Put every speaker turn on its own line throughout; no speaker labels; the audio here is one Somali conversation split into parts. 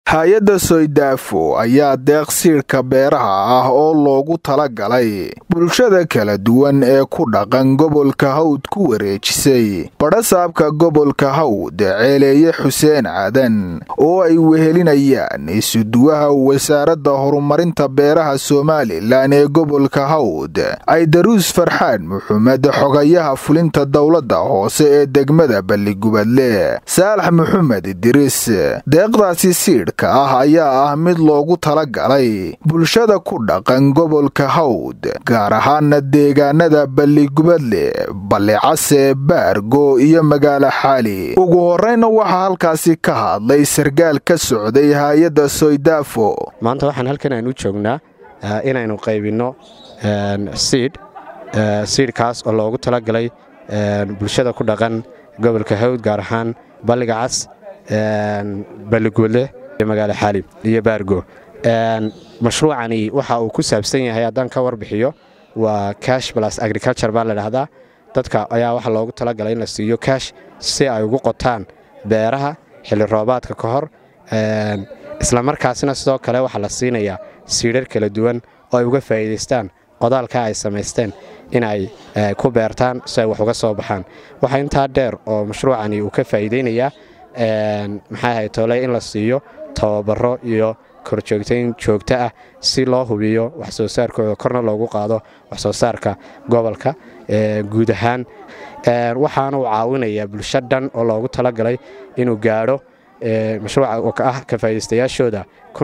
hay-adda soydaafo ayaa deeq siidhka beeraha ah oo loogu talagalay bulshada kala duwan ee ku dhaqan gobolka hawd ku wareejisay badhasaabka gobolka hawd ceeleeye xuseen cadan oo ay wehelinayaan isuduwaha wasaaradda horumarinta beeraha somalilan ee gobolka hawd aydaruus farxaan maxamed xogayaha fulinta dowladda hoose ee degmada balligubadle saalax maxamed idriis deeqdaasi siidh ah ayaa ah mid loogu talagalay bulshada ku dhaqan gobolka hawd gaar ahaana deegaanada balligubadle ballicase baargo iyo magaalo xaali ugu horeyna waxaa halkaasi ka hadlay sargaal ka socday hay-adda soydaafo
maanta waxaan halkan aynu joognaa inaynu qaybinno siidh siidhkaas oo loogu talagalay bulshada ku dhaqan gobolka hawd gaar ahaan balliga cas balligubadle magaalo xaalib iyo baargo mashruucani waxa uu ku saabsan yahay haddaan ka warbixiyo waa cash blas agriculture baa ladhahdaa dadka ayaa waxa loogu talagalay in la siiyo kash si ay ugu qotaan beeraha xilli roobaadka ka hor islamarkaasina sidoo kale waxaa la siinayaa siidhar kala duwan oo ay uga faa'iidaystaan qodaalka ay samaysteen in ay ku beertaan si ay wax uga soo baxaan waxaa intaa dheer oo mashruucani uu ka faa'iidaynayaa maxay ahay tole in la siiyo tababaro iyo korjoogtayn joogto ah si loo hubiyo wax soo saarkooda korna loogu qaado wax soo saarka gobolka guud ahaan waxaana uu caawinayaa bulsho dhan oo loogu talagalay inuu gaadho mashruuca ah ka faa'iidaystayaashooda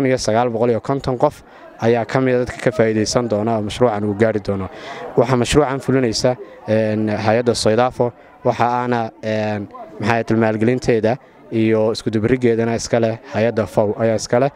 qof ayaa ka mida dadka ka faa'iidaysan doona oo mashruucan uu gaari doono waxaa mashruucan fulinaysa hay-adda soydaafo waxa aana maxay tilmaalgelinteeda iyo iskudubarigeedana iskaleh hay-adda fow ayaa iskaleh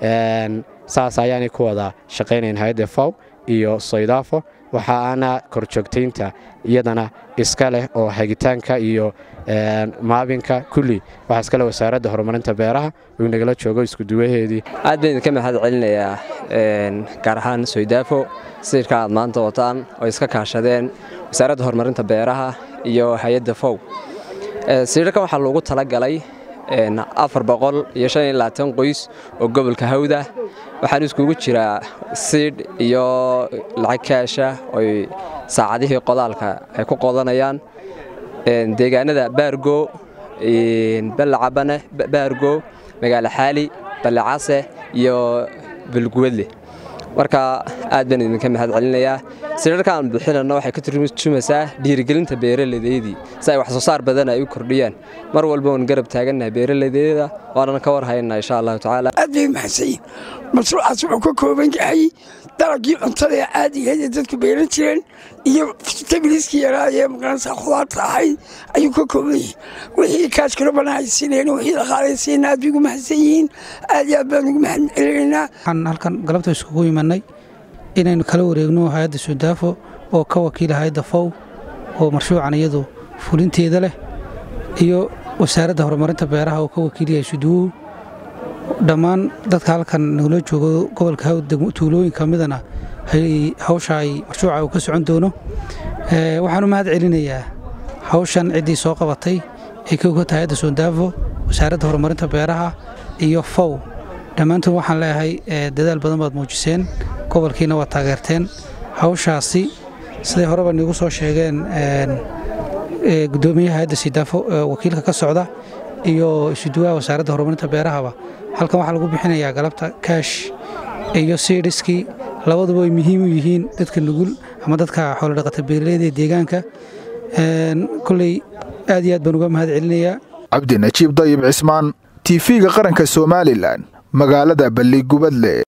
saas ayaanay ku wada shaqaynayn hay-adda fow iyo soydaafo waxa aana korjoogtaynta iyadana iska leh oo hagitaanka iyo maabinka kulli waxaa iskale wasaaradda horumarinta beeraha uu nagala joogo iskuduwaheedii
aad baan idinka mahad celinayaa gaar ahaan soydaafo siirka aad maanta wataan oo iska kaashadeen wasaaradda horumarinta beeraha iyo hay-adda fow siirarkan waxaa loogu talagalay afar boqol iyo shan iyo labaatan qoys oo gobolka hawda waxaan iskugu jiraa siidh iyo lacag kaasha oy saacadihii qodaalka ay ku qodanayaan deegaanada baargo ballacabane baargo magaalo xaali ballicase iyo balguwadle marka aad baan idinka mahad celinayaa siirarkaan bixinana waxay ka turjumaysaa dhiirigelinta beeraladeydii si ay wax soo saar badan ay u kordhiyaan mar walba waan garab taagannahay beeraladeeda waanan ka war haynaa insha allahu tacaala
aad bay mahadsanyiin mashruucaas wuxuu ka kooban yahay dalagii cuntada ee caadigeed ee dadku beeran jireen iyo tabiliskii yaraa ee maqaranaysa khudaarta ahayd ayuu ka kooban yahay wixii kaashkalo badan ay siinayeen wixii dhaqaalaysiina aad bay ugu mahadsan yihiin aad iyo aad baan ugu mahad celinaynaa
waxaan halkan galabta iskugu imanay inaynu kala wareegno hay-adda sudaafo oo ka wakiila hay-adda fow oo marshuucan iyadu fulinteeda leh iyo wasaaradda horumarinta beeraha oo ka wakiilyahay suduwow dhammaan dadka halkan nagula joogo gobolka hawd tuulooyin ka midana hawsha ay marshuuca uu ka socon doono waxaan u mahad celinayaa hawshan ciddii soo qabatay ay ka ogata hay-adda sudaafo wasaaradda horumarinta beeraha iyo fow dhammaantood waxaan leeyahay dadaal badan baad muujiseen gobolkiina waa taageerteen hawshaasi siday horeba niigu soo sheegeen gudoomiyaha hay-adda sidaafo wakiilka ka socda iyo isuduwaha wasaaradda horumarinta beerahaba halkan waxaa lagu bixinayaa galabta kaash iyo siidhiskii labaduba ay muhiim u yihiin dadka nugul ama dadka xoolodhaqata beeraleyda ee deegaanka koley aad iyo aad baan uga mahad celinayaa
cabdi najiib dayib cismaan tiifiga qaranka somalilan magaalada balligubadle